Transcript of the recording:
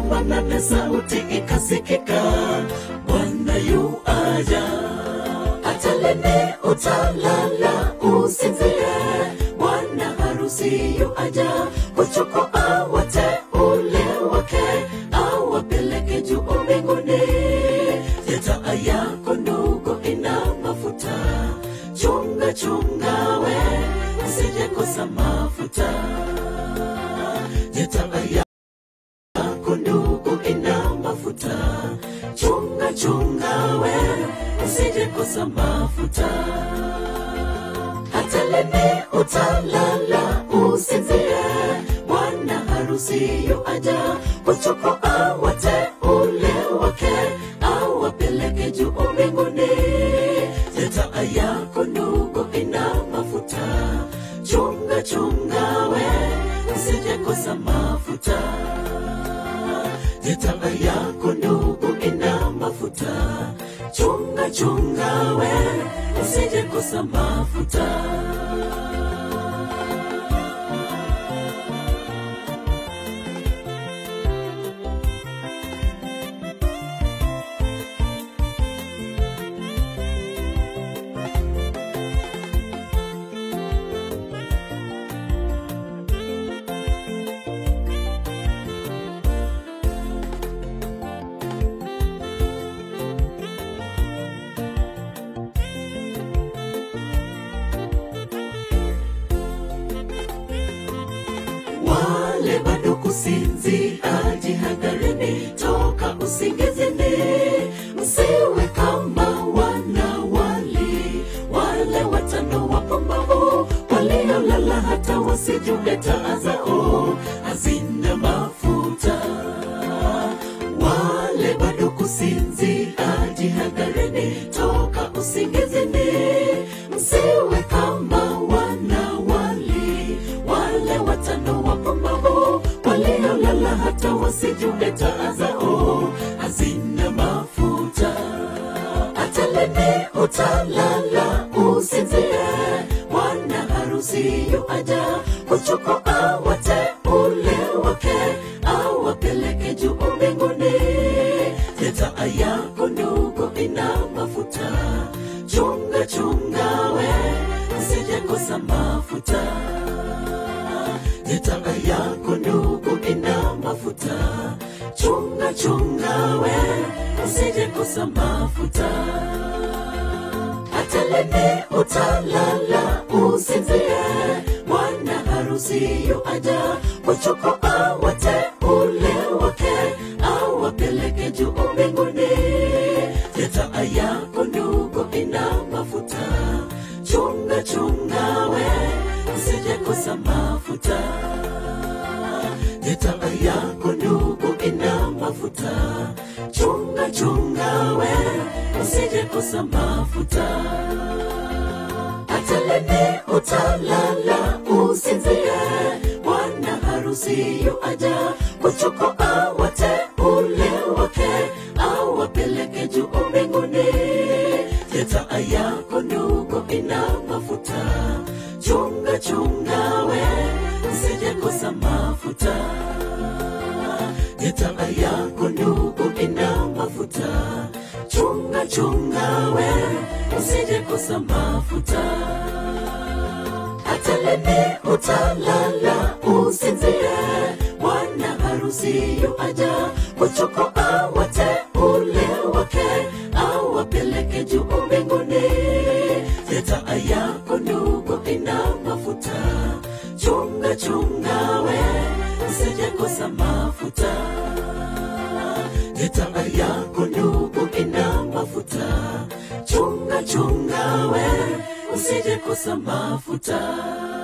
namba nane sauti ikasikika bwana yu aja hata lini utalala usinzie bwana harusi yu aja kuchukua wateule wake awapeleke juu mbinguni jetaa yako ndugu ina mafuta chunga chunga we usijekosa mafuta jetaa yako ndugu ina mafuta chunga chunga we usijekosa mafuta hata lini utalala usinzie bwana harusi yu aja kuchukua wateule wake awapeleke juu mbinguni jetaa yako ndugu ina mafuta chunga chunga we usijekosa mafuta jetaa yako ndugu ina mafuta chunga chunga we usijekosa mafuta wale bado kusinzia jihadharini toka usingizini msiwe kama wanawali wale watano wapumbavu waliolala hata wasijue taa zao hazina mafuta wale bado kusinzia jihadharini toka usingizini msiwe kama wanawali wale watano wapumbavu waliolala hata wasijue taa zao hazina mafuta hata lini utalala usinzie bwana harusi yu aja kuchukua wateule wake awapeleke juu mbinguni jetaa yako ndugu ina mafuta chunga chunga we usijekosa mafuta jetaa yako ndugu ina mafuta chunga chunga we usijekosa mafuta hata lini utalala usinzie bwana harusi yu aja kuchukua wateule wake awapeleke juu mbinguni jetaa yako ndugu ina mafuta chunga chunga we usijekosa mafuta jetaa yako ndugu ina mafuta chunga chunga we usijekosa mafuta hata lini utalala usinzie bwana harusi yu aja kuchukua wateule wake awapeleke juu mbinguni jetaa yako ndugu ina mafuta chunga chunga we usijekosa mafuta jetaa yako ndugu ina mafuta chunga chunga we usijekosa mafuta hata lini utalala usinzie bwana harusi yu aja kuchukua wateule wake awapeleke juu mbinguni jetaa yako ndugu ina mafuta chunga chunga we usijekosa mafuta jetaa yako ndugu ina mafuta chunga chunga we usijekosa mafuta